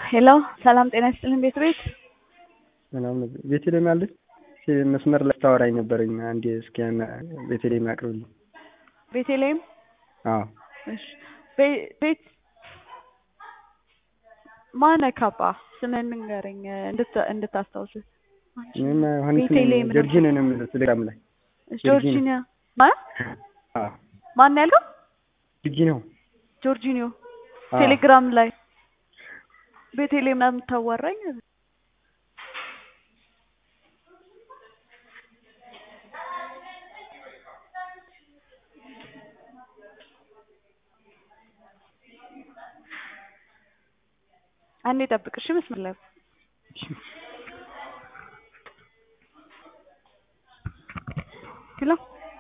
ሄሎ ሰላም ጤና ይስጥልን ቤት ቤት ምናምን ቤተልሔም አለች መስመር ላይ ታወራኝ ነበረኝ። አንዴ እስኪ ያን ቤተልሔም አቅርብልኝ። ቤተልሔም አዎ እሺ ቤ- ቤት ማነህ ካባ ስምህን ንገረኝ እንድታ- እንድታስታውስ እኔማ ዮሐንስ ነኝ። ቤተልሔም ነው። ጆርጂን ነው የምለው ቴሌግራም ላይ ጆርጂኒያ ማ አዎ ማን ያለው ጆርጂ ነው። ጆርጂኒዮ አዎ። ቴሌግራም ላይ ቤተልሔም ነው የምታዋራኝ አንዴ ጠብቅ እሺ መስመር ላይ ሄሎ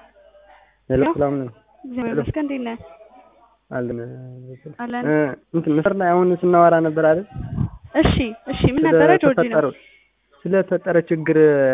ሄሎ ሄሎ። ሰላም ነው እግዚአብሔር ሄሎ። ይመስገን እንዴት ነህ አለን አለን እ እንትን መስመር ላይ አሁን ስናወራ ነበር አይደል? እሺ እሺ ምን ነበረ ጆርጂ ነው ስለተፈጠረው ስለተፈጠረ ችግር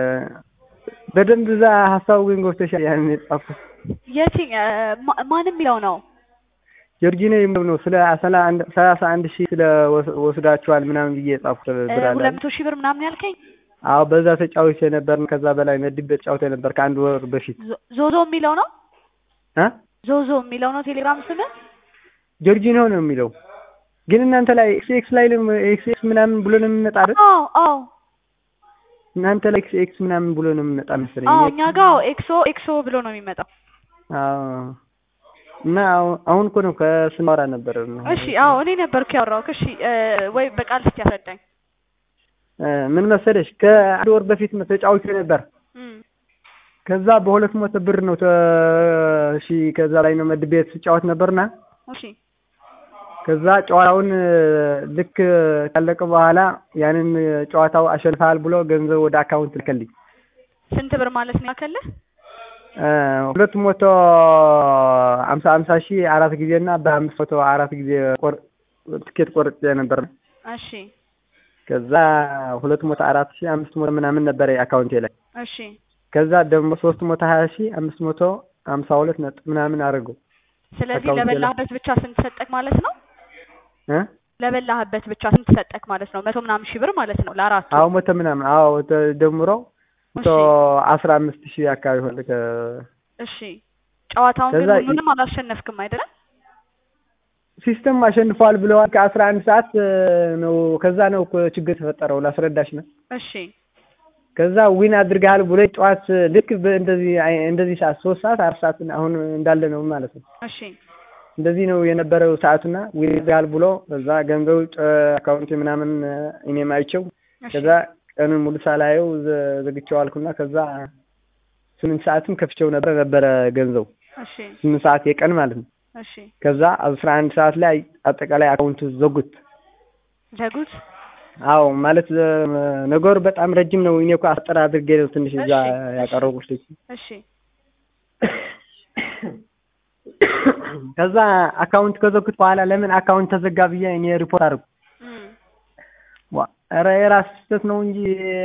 በደንብ እዛ ሀሳቡ ግን ገብቶሻል። ያንን የጻፍኩት የትኛ ማ- ማን የሚለው ነው ጆርጂ ነው የሚለው ነው። ስለ ሰላ አንድ ሰላሳ አንድ ሺህ ስለ ወስ- ወስዳችኋል ምናምን ብዬ የጻፍኩት እ, ብር አለ ሁለት መቶ ሺህ ብር ምናምን ያልከኝ አዎ በዛ ተጫውቼ ነበር። ከዛ በላይ መድቤ ተጫውቼ ነበር ከአንድ ወር በፊት ዞ- ዞዞ የሚለው ነው እ ዞዞ የሚለው ነው ቴሌግራም ስም ጆርጂኖ ነው የሚለው ግን እናንተ ላይ ኤክስ ኤክስ ላይ ነው ኤክስ ኤክስ ምናምን ብሎ ነው የሚመጣ አይደል? አዎ አዎ እናንተ ላይ ኤክስ ኤክስ ምናምን ብሎ ነው የሚመጣ መሰለኝ። አዎ እኔ- እኛ ጋር ኤክሶ ኤክሶ ብሎ ነው የሚመጣው አዎ እና አሁን- አሁን እኮ ነው ከስናወራ ነበር። እሺ አዎ እኔ ነበርኩ ያወራሁት እሺ እ፣ ወይ በቃል እስኪ ያስረዳኝ እ ምን መሰለሽ ከአንድ ወር በፊት ተጫውቼ ነበር። እም፣ ከዛ በሁለት መቶ ብር ነው ተ እሺ ከዛ ላይ ነው መድቤ ስጫወት ነበርና እሺ ከዛ ጨዋታውን እ፣ ልክ ካለቀ በኋላ ያንን ጨዋታው አሸንፈሃል ብሎ ገንዘብ ወደ አካውንት ልከልኝ ስንት ብር ማለት ነው ያከልህ እ፣ ሁለት መቶ አምሳ አምሳ ሺህ አራት ጊዜ እና በአምስት መቶ አራት ጊዜ ቆር- ትኬት ቆርጬ ነበር። እሺ ከዛ ሁለት መቶ አራት ሺህ አምስት መቶ ምናምን ነበረ አካውንቴ ላይ እሺ ከዛ ደግሞ ሶስት መቶ ሀያ ሺህ አምስት መቶ ሀምሳ ሁለት ነጥብ ምናምን አድርገው ስለዚህ አካውንቴ ላይ- ለበላህበት ብቻ ስንት ሰጠክ ማለት ነው እ ለበላህበት ብቻ ስንት ሰጠክ ማለት ነው መቶ ምናምን ሺህ ብር ማለት ነው ለአራቱ አዎ መቶ ምናምን አዎ ተደምሮ መቶ እሺ አስራ አምስት ሺህ አካባቢ ሆነ ከ- እሺ ጨዋታውን ግን ከዛ ይ- ሁሉንም አላሸነፍክም አይደለም ሲስተም አሸንፏል ብለዋል። ከአስራ አንድ ሰዓት እ፣ ነው ከዛ ነው እኮ ችግር የተፈጠረው ላስረዳሽ ነው። እሺ ከዛ ዊን አድርገሃል ብሎ ጠዋት ልክ እንደዚህ እንደዚህ ሰዓት ሶስት ሰዓት አራት ሰዓት አሁን እንዳለ ነው ማለት ነው። እሺ እንደዚህ ነው የነበረው ሰዓቱና ዊን አድርገሃል ብሎ ከዛ ገንዘቡ ጨ- አካውንቴ ምናምን እ፣ እኔም አይቼው እሺ ከዛ ቀኑን ሙሉ ሳላየው ዘ- ዘግቼው አልኩና ከዛ ስምንት ሰዓትም ከፍቼው ነበረ ነበረ ገንዘቡ እሺ ስምንት ሰዓት የቀን ማለት ነው። እሺ ከዛ አስራ አንድ ሰዓት ላይ አጠቃላይ አካውንቱ ዘጉት። ዘጉት አዎ ማለት እ፣ ነገሩ በጣም ረጅም ነው። እኔ እኮ አስጠር አድርጌ ነው ትንሽ እዛ እሺ፣ ያቀረብኩት። እሺ ከዛ አካውንት ከዘጉት በኋላ ለምን አካውንት ተዘጋ ብዬ እኔ ሪፖርት አድርጉ። እም፣ ዋ ኧረ የራስ ስህተት ነው እንጂ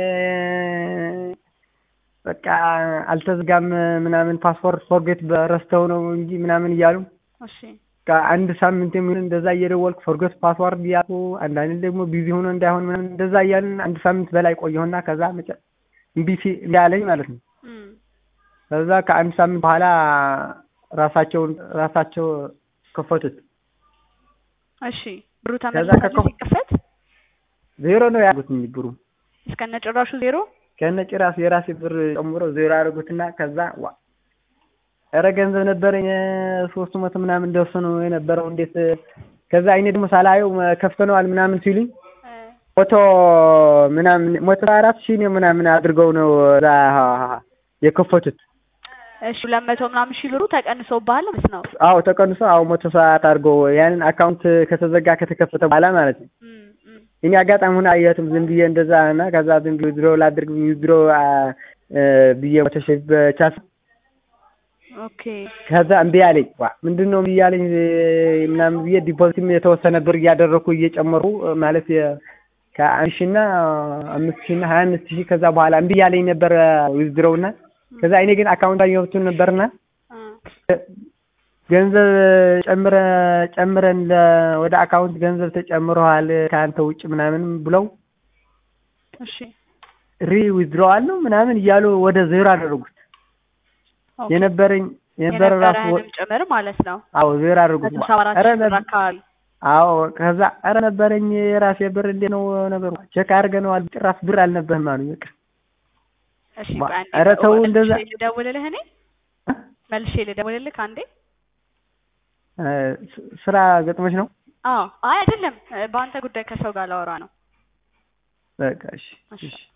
በቃ አልተዘጋም ምናምን ፓስፖርት ፎርጌት በረስተው ነው እንጂ ምናምን እያሉ እሺ ከአንድ ሳምንት የሚሆን እንደዛ እየደወልኩ ፎርጌት ፓስዋርድ እያሉ አንዳንድ ደግሞ ቢዚ ሆኖ እንዳይሆን ምናምን እንደዛ እያልን አንድ ሳምንት በላይ ቆየሁና ከዛ መጨ እምቢ ሲ- እምቢ አለኝ ማለት ነው። እም፣ ከዛ ከአንድ ሳምንት በኋላ ራሳቸውን ራሳቸው ከፈቱት። እሺ ብሩ ከዛ ተመልሶ ከኮ- ሲከፈት ዜሮ ነው ያሉት ብሩ እስከነ ጭራሹ ዜሮ ከነ ጭራሽ የራሴ ብር ጨምሮ ዜሮ ያደረጉትና ከዛ ዋ ኧረ ገንዘብ ነበረኝ ሶስት መቶ ምናምን ደርሶ ነው የነበረው እንዴት ከዛ አይኔ ደግሞ ሳላየው መ- ከፍተነዋል ምናምን ሲሉኝ እ፣ ሞቶ ምናምን ሞቶ አራት ሺህ ነው ምናምን አድርገው ነው እዛ የከፈቱት። እሺ ሁለት መቶ ምናምን ሺህ ብሩ ተቀንሶብሃል ማለት ነው አዎ ተቀንሶ አዎ መቶ ሰዓት አድርገው ያንን አካውንት ከተዘጋ ከተከፈተ በኋላ ማለት ነው። እም፣ እም፣ እኔ አጋጣሚ ሆነ አየሁትም ዝም ብዬ እንደዛ እና ከዛ ዝም ብዬ ዊዝድሮ ላድርግ ዊዝድሮ ብዬ መቶ ሺህ በቻስ ኦኬ ከዛ እምቢ አለኝ። ዋ ምንድን ነው እምቢ አለኝ እ፣ ምናምን ብዬ ዲፖዚትም የተወሰነ ብር እያደረኩ እየጨመሩ እ፣ ማለት የ- ከአንድ ሺህ እና አምስት ሺህ እና ሀያ አምስት ሺህ ከዛ በኋላ እምቢ ያለኝ ነበር ዊዝድሮው እና ከዛ እኔ ግን አካውንት አየሁትን ነበርና እ፣ ገንዘብ ጨምረ ጨምረን ለ- ወደ አካውንት ገንዘብ ተጨምረዋል ከአንተ ውጭ ምናምን ብለው እሺ ሪ ዊዝድሮዋል ነው ምናምን እያሉ ወደ ዜሮ አደረጉት። ኦኬ። የነበረኝ የነበረ ራሱ የነበረህንም ጭምር ማለት ነው አዎ ዜሮ አደረጉት። መቶ ሰባ አራት ኧረ ሺህ ብር ነበር አካባቢ አዎ ከዛ ኧረ ነበረኝ የራሴ ብር እንዴ ነው ነገሩ ቼክ አድርገነዋል ጭራሽ ብር አልነበህም አሉኝ በቃ እሺ ማ- ቆይ አንዴ ኧረ ተው መልሼ እንደዛ ልደውልልህ እኔ መልሼ ልደውልልህ አንዴ እ ስ- ስራ ገጥሞች ነው አዎ አይ አይደለም እ፣ በአንተ ጉዳይ ከሰው ጋር ላወራ ነው በቃ እሺ እሺ እሺ